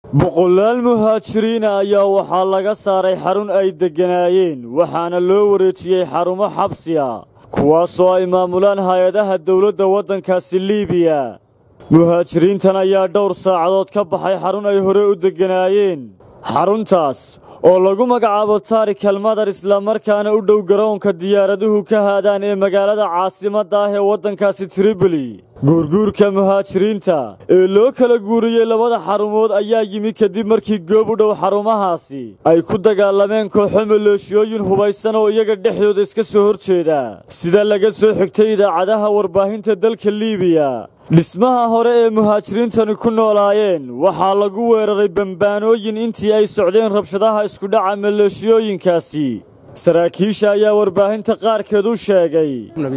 boqolaal muhaajiriina ayaa waxaa laga saaray xarun ay degganaayeen waxaana loo wareejiyey xarumo xabsi a kuwaasoo ay maamulaan hay-adaha dowladda waddankaasi liibiya muhaajiriintan ayaa dhowr saacadood ka baxay xarun ay hore u degganaayeen xaruntaas oo lagu magacaabo taarik almadar islamarkaana u dhow garoonka diyaaraduhu ka haadaan ee magaalada caasimadda ah ee waddankaasi triboli guurguurka muhaajiriinta ee loo kala guuriyey labada xarumood ayaa yimi kadib markii goob u dhow xarumahaasi ay ku dagaalameen kooxo maleeshiyooyin hubaysan oo iyaga dhexdooda iska soo hor jeeda sida laga soo xigtay idaacadaha warbaahinta dalka liibiya dhismaha hore ee muhaajiriintani ku noolaayeen waxaa lagu weeraray bambaanooyin intii ay socdeen rabshadaha iskudhaca maleeshiyooyinkaasi saraakiisha ayaa warbaahinta qaarkeed u sheegay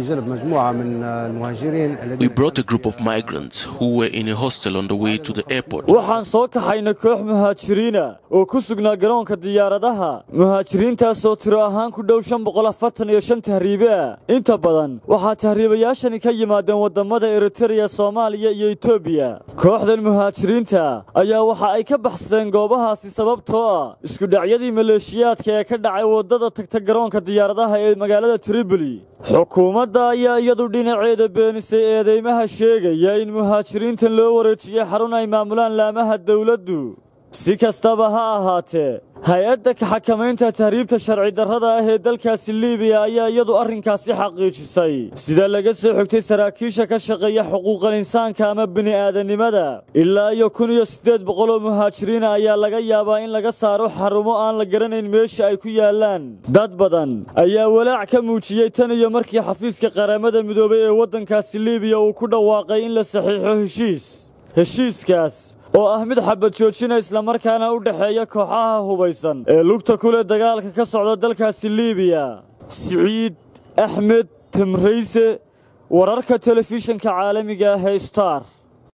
We brought a group of migrants who were in a hostel on the way to the airport. waxaan soo kaxaynay koox muhaajiriina oo ku sugnaa garoonka diyaaradaha muhaajiriintaasoo tiro ahaan ku dhow shan boqol afartan iyo shan tahriibe ah inta badan waxaa tahriibayaashani ka yimaadeen waddamada eritereya soomaaliya iyo etoobiya kooxdan muhaajiriinta ayaa waxa ay ka baxsadeen goobahaasi sababtoo ah iskudhacyadii maleeshiyaadka ee ka dhacay waddada tagta garoonka diyaaradaha ee magaalada triboli xukuumadda ayaa iyadu dhinaceeda beenisay eedeymaha sheegaya in muhaajiriintan loo wareejiyey xarun ay maamulaan laamaha dowladdu si kastaba ha ahaatee hay-adda kaxakamaynta tahriibta sharci darrada ah ee dalkaasi liibiya ayaa iyadu arrinkaasi xaqiijisay sida laga soo xigtay saraakiisha ka shaqeeya xuquuqal insaanka ama bini'aadanimada ilaa iyo kun iyo siddeed boqoloo muhaajiriina ayaa laga yaabaa in laga saaro xarumo aan la garanayn meesha ay ku yaallaan dad badan ayaa walaac ka muujiyey tan iyo markii xafiiska qaramada midoobay ee waddankaasi liibiya uu ku dhawaaqay in la saxiixo heshiis heshiiskaas oo ah mid xabad joojina islamarkaana u dhexeeya kooxaha hubaysan ee lugta ku leh dagaalka ka socda dalkaasi liibiya siciid axmed tamrayse wararka telefishinka caalamiga ah ee star